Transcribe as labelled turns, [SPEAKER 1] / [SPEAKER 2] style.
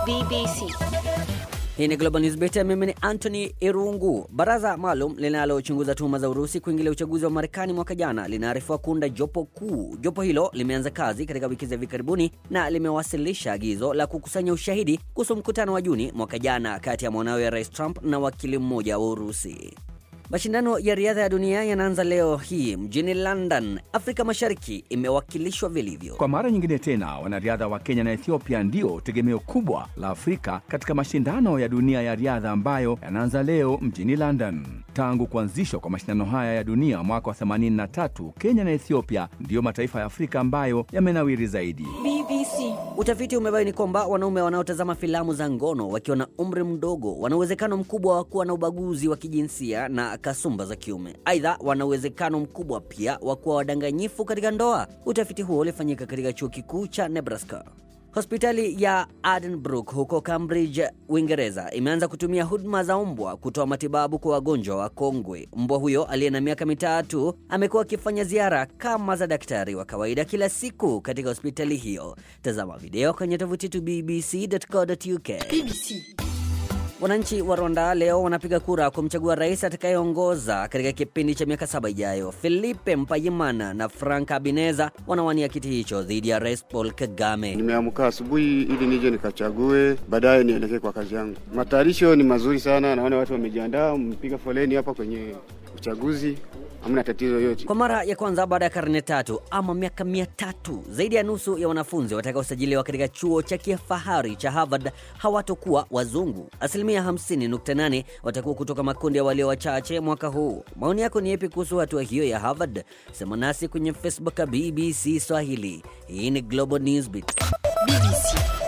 [SPEAKER 1] BBC.
[SPEAKER 2] Hii ni Global News Beat. Mimi ni Anthony Irungu. Baraza maalum linalochunguza tuhuma za Urusi kuingilia uchaguzi wa Marekani mwaka jana linaarifiwa kuunda jopo kuu. Jopo hilo limeanza kazi katika wiki za hivi karibuni na limewasilisha agizo la kukusanya ushahidi kuhusu mkutano wa Juni mwaka jana kati ya mwanawe Rais Trump na wakili mmoja wa Urusi. Mashindano ya riadha ya dunia yanaanza leo hii mjini London. Afrika Mashariki imewakilishwa vilivyo.
[SPEAKER 3] Kwa mara nyingine tena, wanariadha wa Kenya na Ethiopia ndio tegemeo kubwa la Afrika katika mashindano ya dunia ya riadha ambayo yanaanza leo mjini London. Tangu kuanzishwa kwa mashindano haya ya dunia mwaka wa 83, Kenya na Ethiopia ndiyo mataifa ya Afrika ambayo yamenawiri zaidi.
[SPEAKER 1] BBC.
[SPEAKER 2] Utafiti umebaini kwamba wanaume wanaotazama filamu za ngono wakiwa na umri mdogo wana uwezekano mkubwa wa kuwa na ubaguzi wa kijinsia na kasumba za kiume. Aidha, wana uwezekano mkubwa pia wa kuwa wadanganyifu katika ndoa. Utafiti huo ulifanyika katika chuo kikuu cha Nebraska. Hospitali ya Addenbrooke huko Cambridge, Uingereza imeanza kutumia huduma za mbwa kutoa matibabu kwa wagonjwa wa kongwe. Mbwa huyo aliye na miaka mitatu amekuwa akifanya ziara kama za daktari wa kawaida kila siku katika hospitali hiyo. Tazama video kwenye tovuti yetu bbc.co.uk.
[SPEAKER 1] BBC.
[SPEAKER 2] Wananchi wa Rwanda leo wanapiga kura kumchagua rais atakayeongoza katika kipindi cha miaka saba ijayo. Filipe Mpayimana na Frank Habineza wanawania kiti hicho dhidi ya rais Paul Kagame.
[SPEAKER 4] Nimeamka asubuhi ili nije nikachague, baadaye nielekee kwa kazi yangu. Matayarisho ni mazuri sana, naona watu wamejiandaa, mpiga foleni hapa kwenye uchaguzi, hamna tatizo yoyote.
[SPEAKER 2] Kwa mara ya kwanza baada ya karne tatu ama miaka mia tatu, zaidi ya nusu ya wanafunzi watakaosajiliwa katika chuo cha kifahari cha Harvard hawatokuwa wazungu. Asilimia 50.8 watakuwa kutoka makundi ya walio wachache mwaka huu. Maoni yako ni yepi kuhusu hatua hiyo ya Harvard? Sema nasi kwenye Facebook ya BBC Swahili. Hii ni Global Newsbeat.
[SPEAKER 1] BBC.